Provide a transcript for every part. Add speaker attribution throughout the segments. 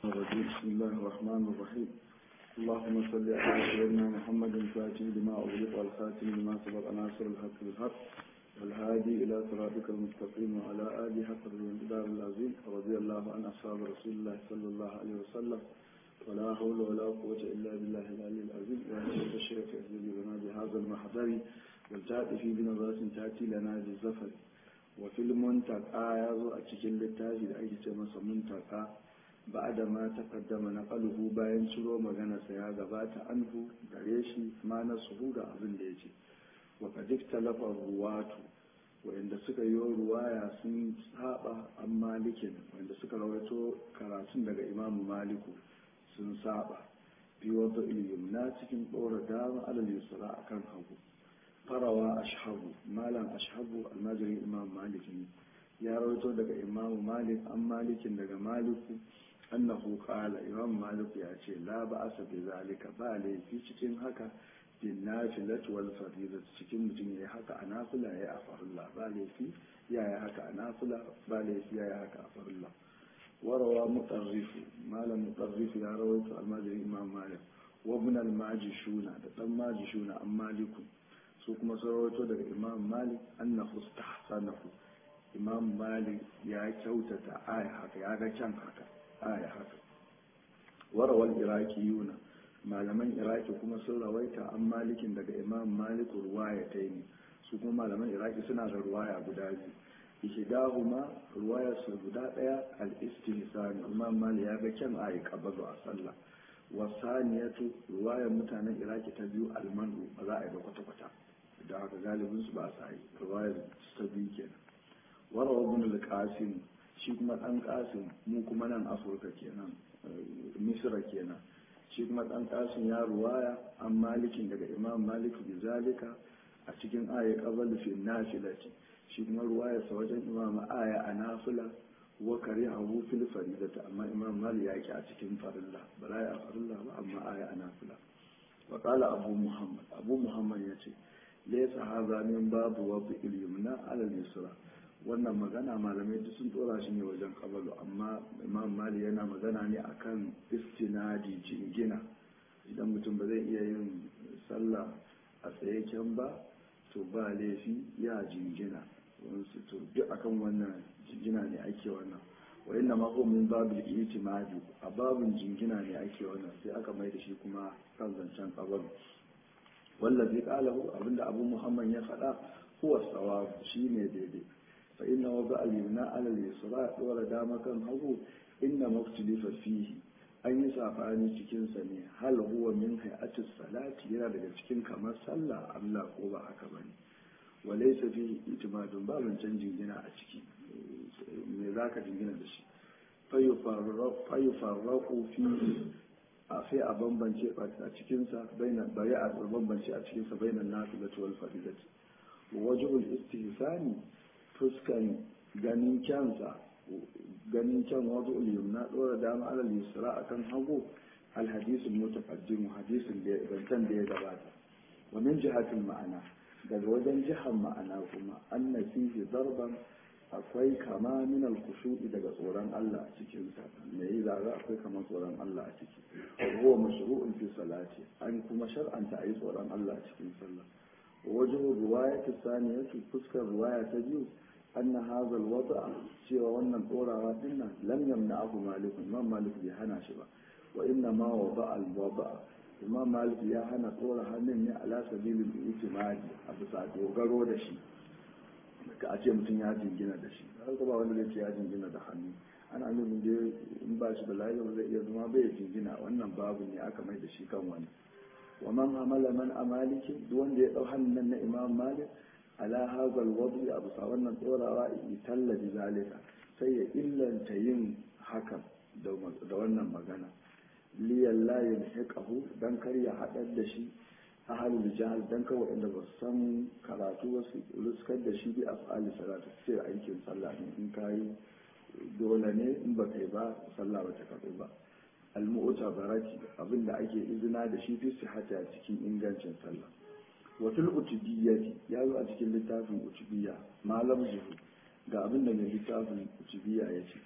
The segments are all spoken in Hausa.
Speaker 1: الرجيم بسم الله الرحمن الرحيم اللهم صل على سيدنا محمد الفاتح لما أغلق والخاتم لما سبق ناصر الحق بالحق والهادي إلى صراطك المستقيم وعلى آله حق الدار العظيم رضي الله عن أصحاب رسول الله صلى الله عليه وسلم ولا حول ولا قوة إلا بالله العلي العظيم وأن الشيخ يهدي لنا بهذا المحضر والتأتي في بنظرة تأتي لنا بالزفر وفي المنتقى يضع أتكل التاجي لأي تمس منتقى بعد ما تقدم نقله bayan ciro maganarsa ya gabata anhu gare shi ma na suhuda abin da ya ce wa kadik talafar ruwatu wanda suka yi ruwaya sun saba an malikin wanda suka rawaito karatun daga imamu maliku sun saba fi wata na cikin ɗora dama alal yusra akan hagu farawa ashabu malam ashabu almajirin imam malik ne ya rawaito daga imamu malik an malikin daga maliku annahu qala imam malik ya ce la ba'asa bi zalika ba laifi cikin haka bin nafilati wal fardidati cikin mutum yayi haka a nafila yayi a farilla ba laifi yayi haka a nafila ba laifi yayi haka a farilla warawa mutarrifu malam mutarrifu ya rawaito almajiri imam malik wa ibn al majishuna da dan majishuna an maliku su kuma sun rawaito daga imam malik annahu istahsanahu imam malik ya kyautata aya haka ya ga can haka aya haka warawal iraki yuna malaman iraki kuma sun rawaita an malikin daga imam malik ruwaya ta ne su kuma malaman iraki suna da ruwaya guda biyu ihdahuma ruwaya su guda daya al-istihsan imam malik ya ga kyan ayi qabadu a sallah wasaniyatu ruwayar mutanen iraki ta biyu almanu ba za a yi ba kwata-kwata da haka galibin su ba sa yi ruwayar ta biyu kenan warawa ibn al-qasim shi kuma dan qasim mu kuma nan afirka kenan misra kenan shi kuma dan qasim ya ruwaya an malikin daga imam malik bi zalika a cikin aya qabl fi nafilati shi kuma ruwaya sa wajen imam aya a nafila wa karihahu fil faridati amma imam malik ya ki a cikin farilla ba za a farilla ba amma aya a nafila wa qala abu muhammad abu muhammad yace laysa hadha min babu wa bil yumna ala al-yusra wannan magana malamai duk sun tsora shi ne wajen kabalu amma imam mali yana magana ne akan istinadi jingina idan mutum ba zai iya yin sallah a tsaye can ba to ba laifi ya jingina wasu to duk akan wannan jingina ne ake wannan wa inna ma min babu itimadi a babun jingina ne ake wannan sai aka mai da shi kuma kan zancen kabalu wallazi qalahu abinda abu muhammad ya faɗa huwa sawab shine daidai فإن وضع اليمنى على اليسرى دور دام كان هو إنما اختلف فيه an yi safani cikinsa ne hal huwa min hay'atis salati yana daga cikin kamar sallah Allah ko ba haka bane wa laysa fihi itimadun ba mun canjin gina a ciki me zaka jingina da shi fa yufarraqu fi a sai a bambance a cikinsa bainan bari a bambance a cikinsa bainan nafilati wal fardidati wajhul istihsani fuskan ganin kyansa ganin kyan wazo na ɗora dama alal yusra akan hagu alhadisul mutaqaddim hadisin da zantan da ya gabata wa min jihatil ma'ana daga wajen jihar ma'ana kuma anna fihi darban akwai kama min al-khushu'i daga tsoron Allah a cikin sa me yi zaga akwai kama tsoron Allah a ciki huwa mashru'un fi salati an kuma shar'anta ayi tsoron Allah a cikin sallah ووجه الرواية الثانية فسك الرواية تجيو أن هذا الوضع سوى وأن الأورا وإن لم يمنعه مالك ما مالك يهنا شبا وإنما وضع الوضع ما مالك يهنا طورا هنن على سبيل الاعتماد أبو سعد وقروا دشي ka a ce mutum ya jingina da shi har ba wanda zai ce ya jingina da hannu ana nufin da in ba shi da lafiya ba zai iya zama bai jingina wannan babu ne aka mai da shi kan wani ومن عمل من أمالك دون دي أوحن من إمام مالك على هذا الوضع أبو صاورنا طورا يتل بذلك سي إلا تيم حكم دولنا مغانا لي لا يلحقه دان كريا حدد دشي أهل الجهل دان كو إن بسم كراتو رسكت دشي بأفعال صلاة سير أيكين صلاة إن كاي دولني إن بكي با صلاة وتكفي با al-mu'tabarati abinda ake izina da shi fi sihhati a cikin ingancin sallah wa fil utubiyyati ya zo a cikin littafin utubiyya malam zuhu ga abinda mai littafin utubiyya ya ce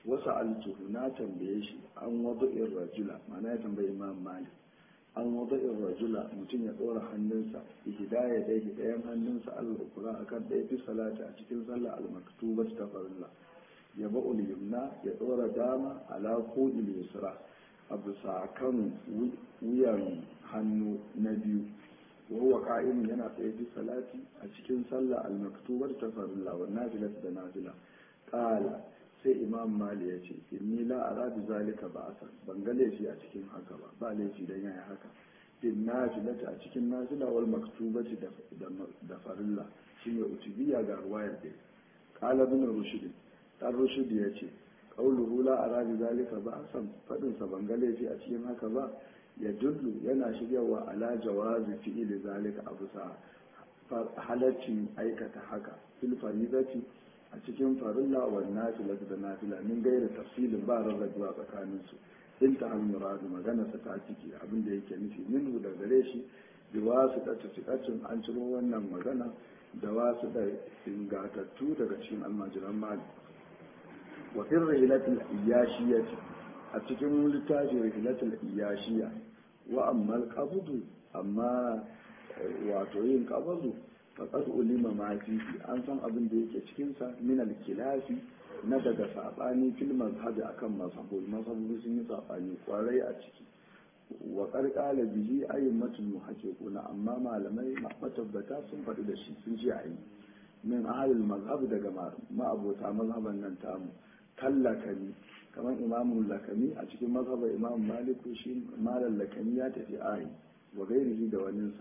Speaker 1: wasu altuhu na tambaye shi an wadu'in rajula mana ya tambayi imam malik an wadu'in rajula mutum ya ɗora hannunsa hidaya dai ɗayan hannunsa allah ukura akan ɗaya fi salati a cikin sallah al-maktubat ta farilla ya ba yumna ya ɗora dama ala kodil yusra a bisa kan wuyan hannu na biyu wa huwa qa'imun yana tsaye fi salati a cikin sallah al-maktubar ta farilla wa nafilat da nafila qala sai imam mali ya ce inni la ara bi zalika ba'asa ban ga laifi a cikin haka ba ba laifi dan yayi haka bin nafilati a cikin nafila wal maktubati da da farilla shine utubiya ga ruwayar da qala ibn rushd dan rushd ya ce qauluhu la ara bi zalika ba'san fadin sa ban ga laifi a cikin haka ba ya dullu yana shiryawa ala jawazi fi'ili zalika abu sa halaccin aikata haka fil faridati a cikin farilla wa nafila da nafila min gaira tafsilin ba rarrabuwa tsakanin su in ta hanyar muradu magana sa ta ciki abin da yake nufi minhu da gare shi da wasu da cikacin an ciro wannan magana da wasu da ingatattu daga cikin almajiran mali wa fil rihilatil iyashiyati a cikin littafin rihilatul iyashiya wa amma qabdu amma wato yin qabdu faqad ulima ma fihi an san abin da yake cikin sa min al kilafi na daga sabani fil mazhabi akan mazhabul mazhabu sun yi sabani kwarai a ciki wa qarqala bihi aymatul muhaqqiquna amma malamai matabbata sun faɗi da shi sun ce ayi min ahlul mazhab daga ma'abota mazhaban nan tamu kallakani kamar imamun lakami a cikin mazhabar imam maliku shi malam lakami ya tafi ayi wa gairihi da waninsa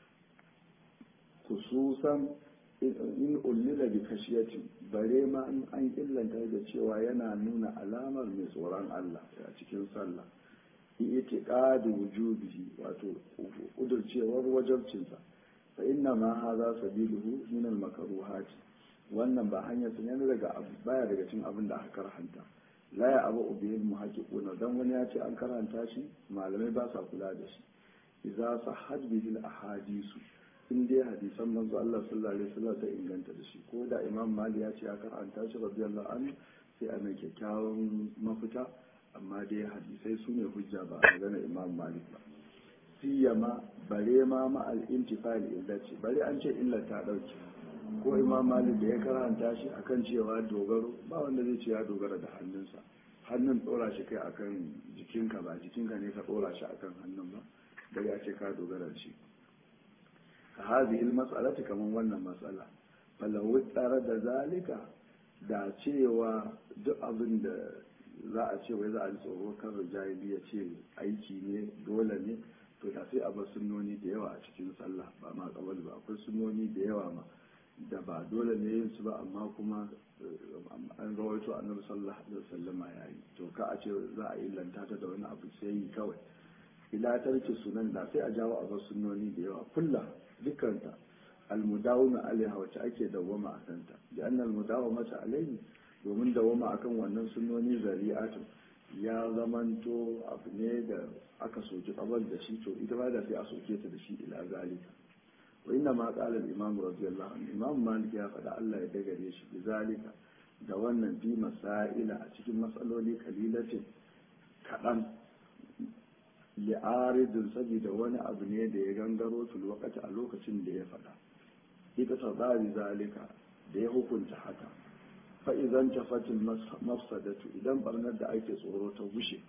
Speaker 1: khususan in ullila bi kashiyatin bare ma in an illanta da cewa yana nuna alamar mai tsoron Allah a cikin sallah itiqadu wujubihi wato udurcewar wajabcinsa fa inna ma hadha sabiluhu min al makruhati wannan ba hanyar sa ne daga abu baya daga cikin abin da aka karhanta la ya abu ubiyin muhaqqiquna dan wani ya ce an karanta shi malamai ba sa kula da shi idza sahhat bihi al ahadisu in dai hadisan manzo Allah sallallahu alaihi wasallam ta inganta da shi ko da imam mali ya ce ya karanta shi radiyallahu anhu sai a mai kyakkyawan mafita amma dai hadisai su ne hujja ba a magana imam malik ba siyama bare ma ma al intifal illati bare an ce illa ta dauke ko imam malik da ya karanta shi akan cewa dogaro ba wanda zai ce ya dogara da hannunsa hannun tsora shi kai akan jikinka ba jikinka ne ka tsora shi akan hannun ba da ya ce ka dogara da shi ka hazi il mas'alati kaman wannan matsala falahu tsara da zalika da cewa duk abin da za a ce wai za a ji tsoro kan rijali ya ce aiki ne dole ne to da sai a bar sunnoni da yawa a cikin sallah ba ma kawal ba akwai sunnoni da yawa ma da ba dole ne yin su ba amma kuma an rawaito annabi sallallahu alaihi wasallama yayi to ka a ce za a yi lantata da wani abu sai yi kawai ila tarki sunan da sai a jawo a bar sunnoni da yawa kulla dukkanta almudawama alaiha wacce ake dawwama a kanta da annal mudawamata alaihi domin dawwama akan wannan sunnoni zari'atu ya zamanto abu ne da aka soki kabar da shi to ita ba da sai a soke ta da shi ila zalika wa inna ma qala al-imam radiyallahu anhu imam malik ya faɗa Allah ya dagare shi bi zalika da wannan bi masaila a cikin matsaloli kalilatin kaɗan li'aridin saboda wani abu ne da ya gangaro fil wakati a lokacin da ya faɗa ita ta tsari zalika da ya hukunta haka fa idan tafatil mafsadatu idan barnar da ake tsoro ta gushe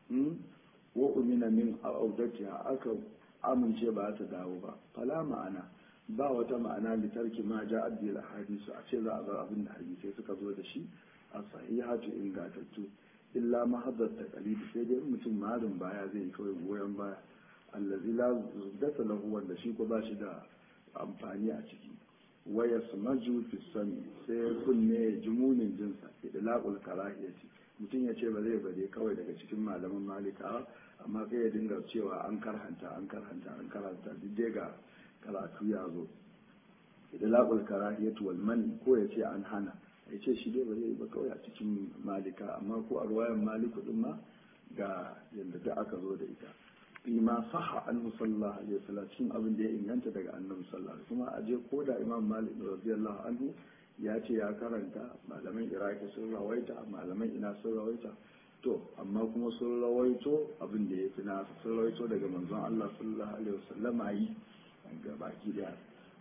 Speaker 1: wa umina min audatiha aka amince ba ta dawo ba fala ma'ana ba wata ma'ana litarki ma ja addil hadisu a ce za a bar abin da hadisai suka zo da shi a sahihatu ingatattu illa mahaddar ta kalibi sai dai mutum marin baya zai yi kawai goyon baya allazi la zubdata lahu wanda shi ko ba shi da amfani a ciki waya smaju fi sami sai kunne ya ji munin jinsa idlaqul karahiyati mutum ya ce ba zai bade kawai daga cikin malaman malika amma kai ya dinga cewa an karhanta an karhanta an karhanta duk dai ga karatu ya zo idlaqul karahiyati wal man ko ya ce an hana ya ce shi dai ba zai ba kawai a cikin malika amma ko a ruwayan maliku din ma ga yadda da aka zo da ita fi ma saha annabi sallallahu alaihi wasallam cikin abin da ya inganta daga annabi sallallahu alaihi kuma a je ko da imam malik radiyallahu anhu ya ce ya karanta malaman iraki sun rawaita malaman ina sun rawaita to amma kuma sun rawaito abin da ya fi nasu sun rawaito daga manzon Allah sallallahu alaihi wasallam yi ga baki da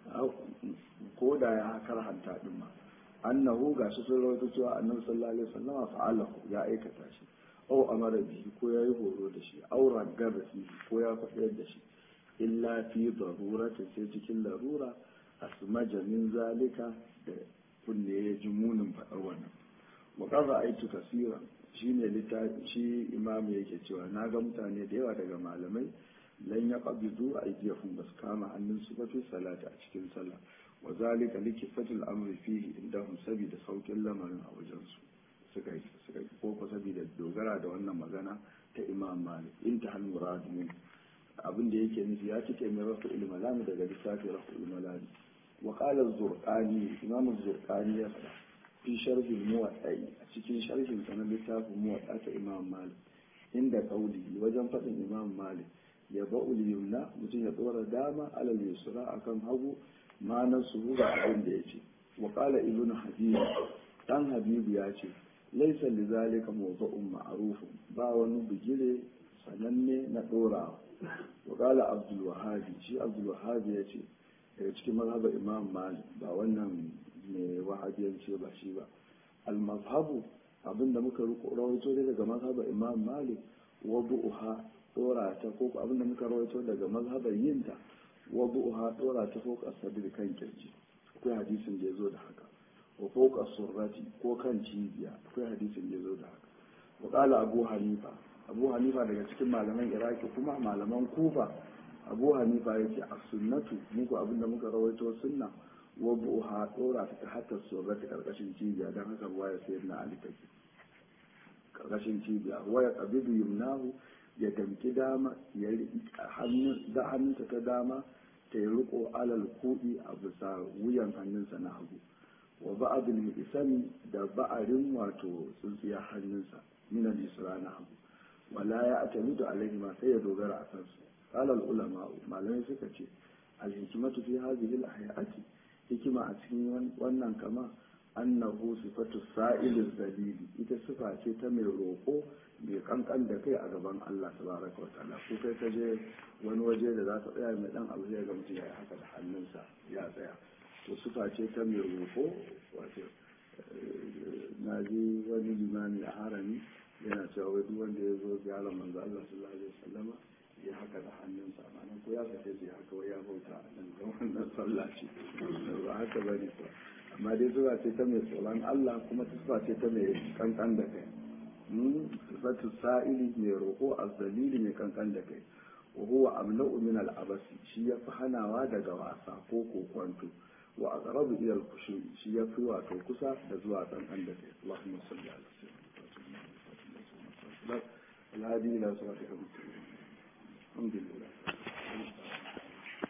Speaker 1: ko da ya karhanta din ma annahu gashi sun rawaito cewa annabi sallallahu alaihi wasallam fa'alahu ya aikata shi aw amara bihi ko ya yi horo da shi aw ragaba shi ko ya faɗi da shi illa fi darurati sai cikin larura asmaja min zalika da kunne ya ji munin faɗar wannan wa qara aitu kasira shine littafi shi imam yake cewa na ga mutane da yawa daga malamai lan ya qabidu aydiyahum bas kama hannun su ba fi salati a cikin sallah wa zalika likifatul amri fihi indahum sabida saukin lamarin a wajen su suka yi suka yi ko saboda dogara da wannan magana ta imam malik inta hal murad min abin da yake nufi ya cike mai rafu ilmalami daga lissafi rafu ilmalami wa qala az-zurqani imam az-zurqani ya faɗa fi sharhi muwatta a cikin sharhin sa na littafin muwatta ta imam malik inda qauli wajen faɗin imam malik ya ba'ul yumna mutum ya tsora dama alal yusra akan hagu ma na suhura abin da yace wa qala ibnu habib dan habibu ya ce laisa lizalika mawdu'un ma'ruf ba wani bigire sananne na dorawa wa qala abdul wahhab shi abdul wahhab ya ce daga cikin mazhabar imam malik ba wannan ne wahabiyance ba shi ba al mazhabu abinda muka rawaito daga mazhabar imam malik wa bu'uha dora ta ko abinda muka rawaito daga mazhabar yinta wa bu'uha dora ta ko kasadir kan kirji akwai hadisin da ya zo da haka wa fauka surrati ko kan cibiya akwai hadisin da ya zo da haka wa qala abu hanifa abu hanifa daga cikin malaman iraki kuma malaman kufa abu hanifa yake a sunnatu muku abinda muka rawaito sunna wa buha dora ta hatta surrati karkashin cibiya dan haka waya sai na ali take karkashin cibiya waya qabidu yumnahu ya damki dama ya hannun da hannunta ta dama ta yi riko alal kudi a bisa wuyan hannunsa na hagu wa ba'adul isami da ba'arin wato tsintsiya hannunsa min al-isra na hagu wala ya atamidu alaihi ma sai ya dogara a kansu qala al-ulama malamai suka ce al-hikmatu fi hadhihi al-hayati hikima a cikin wannan kama annahu sifatu sa'il zalili ita sifa ce ta mai roko mai kankan da kai a gaban Allah tabaraka wa ta'ala ko kai ka je wani waje da za ka tsaya mai dan abu zai ga mutum ya haka da hannunsa ya tsaya to sufa ce ta mai roƙo wato na ji wani limami a harami yana cewa wai duk wanda ya zo ziyarar manzo Allah sallallahu alaihi wasallama ya haka da hannunsa ma'ana ko ya sake shi haka wai ya bauta a nan ga wannan sallah ce ba haka bane ba amma dai zuwa ce ta mai tsoron Allah kuma sufa ce ta mai kankan da kai sifatu sa'ili mai roƙo azzalili mai kankan da kai wa huwa amna'u min al-abasi shi ya fi hanawa daga wasa ko kokwanto wa aqrabu ila al-khushu shi ya fi wato kusa da zuwa kankan da kai Allahumma salli ala sayyidina الهادي إلى صراطك المستقيم الحمد لله